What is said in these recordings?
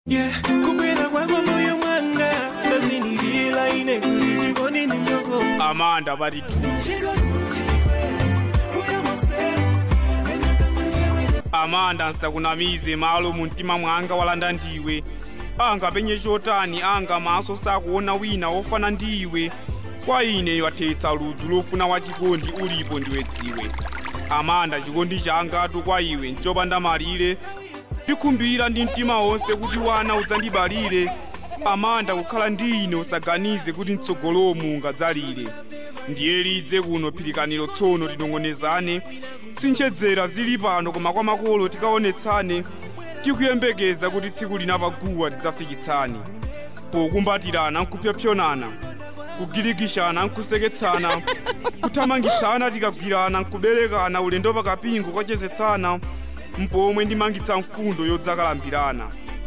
Yeah, kupenda kwako moyo mwanga ndazinilila ine kuli jikoni niyoko amanda bati tu amanda nsakunamize malo mu mtima mwanga walanda ndiwe anga penye chotani anga maso sakuona wina wofana ndiwe kwa ine wathetsa ludzu lofuna wachikondi ulipo ndiwe dziwe amanda chikondi changatu kwa iwe nchopanda malire ndikhumbira ndi mtima wonse kuti wana udzandibalire amanda kukhala ndi ine usaganize kuti mtsogolomu ngadzalire ndiye lidze kuno phirikaniro tsono tinong'onezane sinchedzera zili pano koma kwa makolo tikaonetsane tikuyembekeza kuti tsiku lina paguwa tidzafikitsane pokumbatirana nkupyapyonana kugirikishana nkuseketsana kuthamangitsana tikagwirana nkuberekana ulendo pakapingo kwachezetsana mpomwe ndimangitsa mfundo yodzakalambirana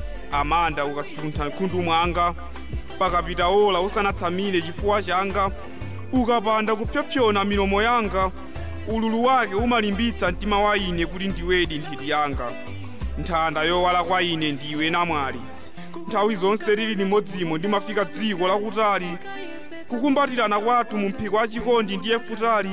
amanda ukasuntha mkhundu mwanga pakapita ola usanatsamire chifuwa changa ukapanda kupyapyona milomo yanga ululu wake umalimbitsa mtima wa ine kuti ndiwedi nthiti yanga nthanda yowala kwa ine ndiwe namwali nthawi zonse lili limodzimo ndimafika dziko lakutali kukumbatirana kwathu mu mphiko wa chikondi ndiye futali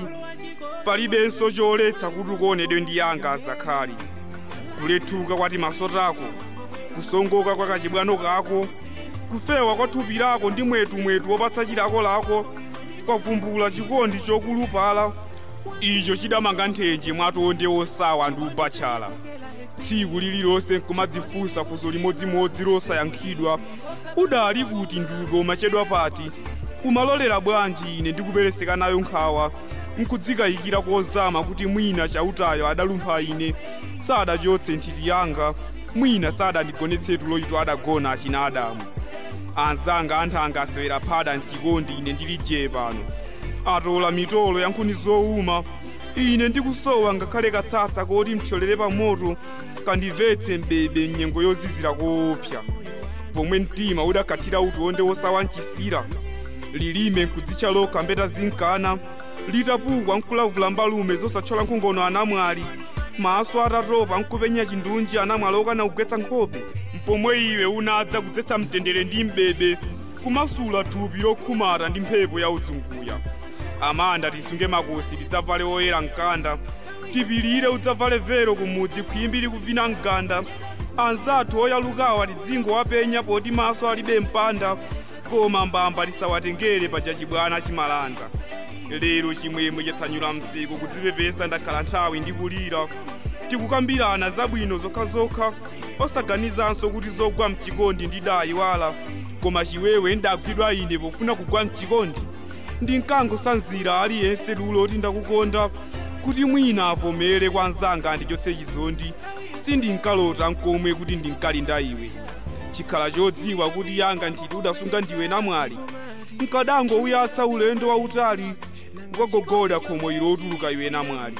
palibenso choletsa kuti ukonedwe ndi yanga azakhali kulethuka kwati maso tako kusongoka kwa kachibwano kako kufewa kwa thupi lako ndi mwetumwetu wopatsa chilako lako kwavumbula chikondi chokulupala icho chidamanga nthenje mwatonde wosawa ndi ubachala tsiku lililonse nkumadzifunsa funso limodzimodzi losayankhidwa udali kuti ndiwe umachedwa pati umalolera bwanji ine ndikupereseka nayo nkhawa nkudzikayikira kozama kuti mwina chautayo adalumpha ine sadachotse nthiti yanga mwina sadandigonetsetu loyito adagona achina adamu anzanga anthanga asewera phada ndichikondi ine ndili je pano atola mitolo ya nkhuni zowuma ine ndikusowa ngakhale katsatsa koti mthyolere pa moto kandimvetse mbebe mnyengo yozizira koopsa pomwe mtima udakathira utonde wosawa mchisira lilime nkudzitcha lokha mbeta zinkana litapukwa nkulavula mbalume zosathyola nkhongono anamwali maso atatopa nkupenya chindunji anamwali okana kugwetsa nkhope mpomwe iwe unadza kudzetsa mtendere ndi mbebe kumasula thupi lokhumata ndi mphepo ya udzunguya amanda tisunge makosi tidzavale oyera mkanda tipilire udzavale vero kumudzi khwimbi likuvina mganda anzathu oyalukawa tidzingo wapenya poti maso alibe mpanda koma mbamba tisawatengere paja chibwana chimalanda lero chimwemwe chatsanyula msiku kudzipepesa ndakhala nthawi ndikulira tikukambirana zabwino zokhazokha osaganizanso kuti zogwa mchikondi ndidayiwala koma chiwewe ndagwidwa ine pofuna kugwa mchikondi ndinkangosanzira aliyense lulo oti ndakukonda kuti mwina avomere kwa nzanga ndichotse chizondi sindinkalota nkomwe kuti ndinkalinda iwe chikhala chodziwa kuti yanga nthiti udasunga ndiwe namwali nkadangouyatsa ulendo wautali ukagogoda khomo ilo otuluka iwe namwali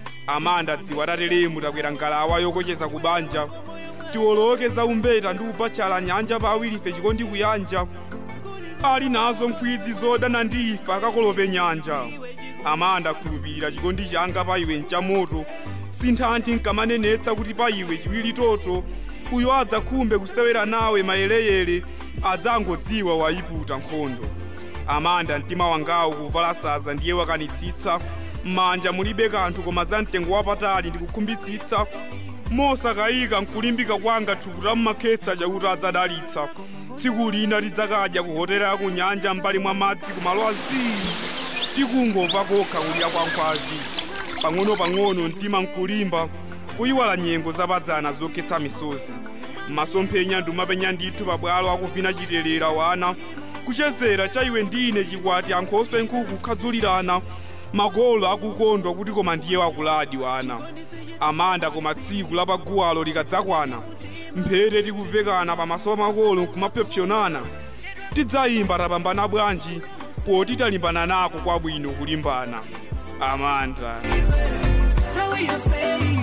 amanda dziwa tatelemu takwera ngalawa yokocheza kubanja tiwoloke za umbeta ndi ubachala nyanja pa awirife chikondi kuyanja ali nazo nkhwidzi zodana ndi ife akakolope nyanja amanda khulupirira chikondi changa pa iwe nchamoto sinthanthi nkamanenetsa kuti pa iwe chiwiri toto uyo adzakhumbe kusewera nawe mayeleyele adzangodziwa wayiputa nkhondo amanda mtima wangawo kuvala saza ndiye wakanitsitsa m'manja mulibe kanthu koma za mtengo wapatali ndikukhumbitsitsa mosakayika nkulimbika kwanga thupi la mmakhetsa chakuti adzadalitsa tsiku lina tidzakadya ku hotela ya ku nyanja m'mbali mwa madzi kumalo azii tikungomva kokha kulira kwa nkhwazi pang'ono-pang'ono mtima nkulimba kuyiwala nyengo zapadzana zokhetsa misozi masomphenya ndumapenya ndithu pabwalo akuvina chitelera wana kuchezera cha iwe ndine chikwati ankhoswe nkhuku kukhadzulirana makolo akukondwa kuti koma ndiye wakuladi wana amanda koma tsiku lapaguwalo likadzakwana mphete tikuvekana pamaso pa makolo nkumapyopyonana tidzayimba tapambana bwanji poti talimbana nako kwabwino kulimbana amanda How will you say